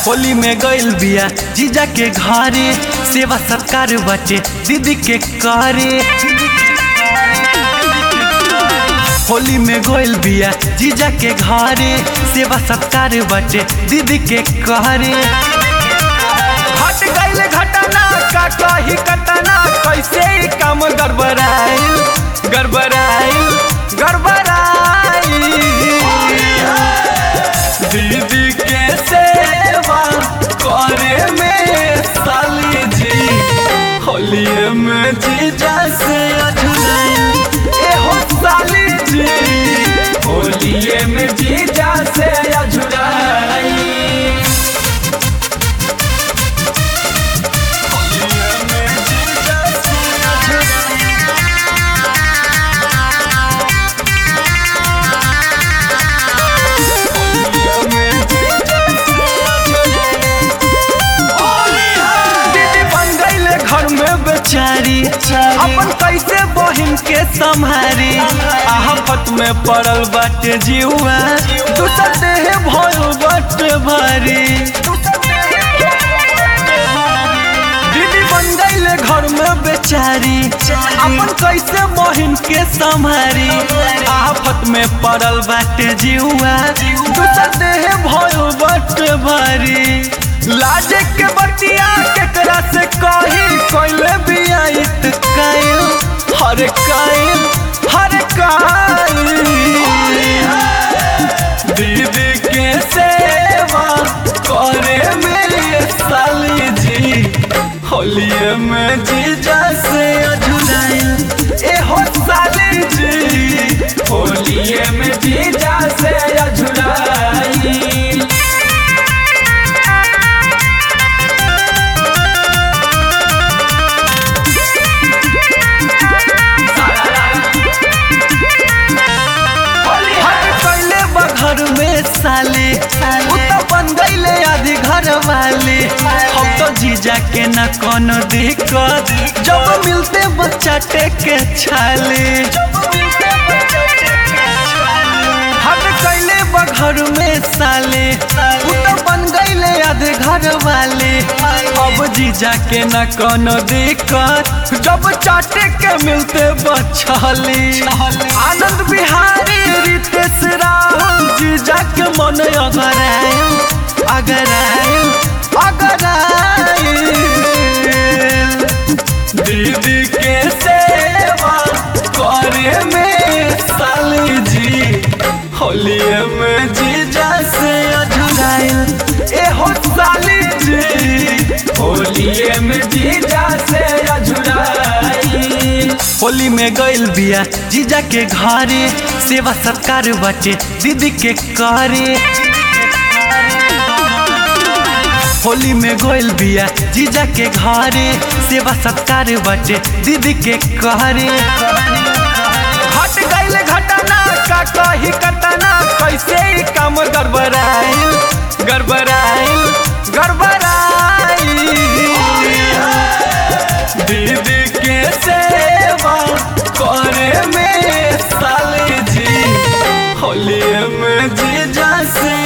होली में गइल बिया जीजा के घरे सेवा सत्कार बटे दीदी के करे होली में गइल बिया जीजा के घरे सेवा सत्कार बटे दीदी के करे हट गइल घटना का कही कतना कैसे ई काम गड़बड़ाइल गड़बड़ाइल गड़बड़ाइल दीदी के सेवा करे में साली जी होलिए में जीजा से अझुराइल ए हो साली जी होलिए में जीजा से अझुराइल होलिए में जीजा से अझुराइल दीदी बन गईले घर में बेचारी अपन कैसे बहिन के संभारी आफत में पड़ल बाटे जीवा दूसर देह भइल बाटे भारी दीदी बन गईले घर में बेचारी अपन कैसे बहिन के संभारी आफत में पड़ल बाटे जीवा दूसर देह भइल बाटे भारी लाजे के बतिया केकरा से कही कोइले बिया इत काइल हर काइल हर काइल दीदी के सेवा करे मेरे साली जी होलिए में जीजा से अझुराइल ए हो साली जी होलिए में जीजा से अझुराइल हट कैले बघर में साले उ तो बन गईले आधी घर वाले हम तो जीजा के न कोनो दिक्कत जब मिलते बच्चा टेके छाले हट कैले बघर में साले उ तो बन गईले आधे घर वाले अब जीजा के न कोनो दिक्कत जब चाटे के मिलते बछले आनंद बिहारी रितेश राहुल जीजा के मन अगर आयल अगर आयल अगर आयल दीदी के सेवा करे में साली जी होलिए में जीजा से अझुराइल ए हो साली जी होलिए में जीजा से अझुराइल होली में गइल बिया जीजा के घरे सेवा सत्कार बटे दीदी के करे होली में गइल बिया जीजा के घरे सेवा सत्कार बटे दीदी के करे हट गइल घटना का कही कतना कैसे ई काम गड़बड़ाइल गड़बड़ाइल गड़बड़ाइल दीदी के सेवा करे में साली जी होलिए में जीजा से